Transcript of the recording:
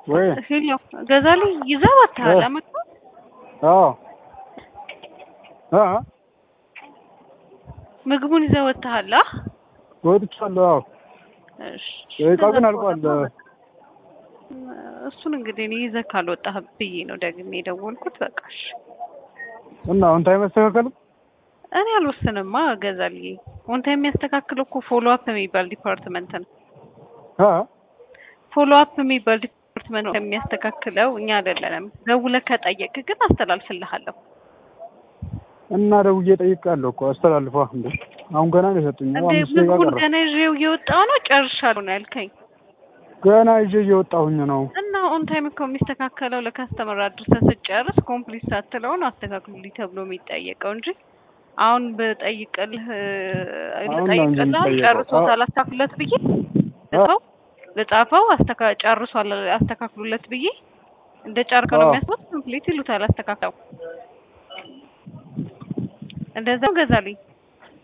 ወይ ሄሎ ገዛልኝ ይዘህ ወጥተሃል አመጣ አዎ አ ምግቡን ይዘህ ወጥተሃል አ ወጥቻለሁ። አዎ እሺ ደቂቃው ግን አልቋል። እሱን እንግዲህ እኔ ይዘህ ካልወጣህ ብዬ ነው ደግሜ የደወልኩት። በቃ እሺ እና አሁን ታይም አስተካከሉ እኔ አልወስንማ ገዛልኝ። ወንታ የሚያስተካክለው እኮ ፎሎ አፕ የሚባል ዲፓርትመንት ነው። አ ፎሎ አፕ የሚባል ዲፓርትመንት ነው የሚያስተካክለው፣ እኛ አይደለንም። ደውለህ ከጠየቅህ ግን አስተላልፍልሃለሁ። እና ደውዬ ጠይቃለሁ እኮ አስተላልፏ። እንዴ አሁን ገና ነው የሰጡኝ። እንደ አምስት ደቂቃ ምግቡን ቀረ። ገና ይዤው እየወጣሁ ነው። ጨርሻለሁ ነው ያልከኝ። ገና ይዤ እየወጣሁኝ ነው። እና ኦን ታይም እኮ የሚስተካከለው ለካስተመር አድርሰህ ስትጨርስ ኮምፕሊት ሳትለው ነው አስተካክሉልኝ ተብሎ የሚጠየቀው እንጂ አሁን ብጠይቅልህ አሁን ነው እንጂ ልጠይቅልህ የሚጠየቀው። ጨርሶታል አስተካክሉለት ብዬ ልጻፈው ልጻፈው አስተካ ጨርሷል አስተካክሉለት ብዬ እንደ ጨርከው ነው አዎ። የሚያስቡት ኮምፕሊት ይሉታል አስተካክለው እንደዛው ገዛልኝ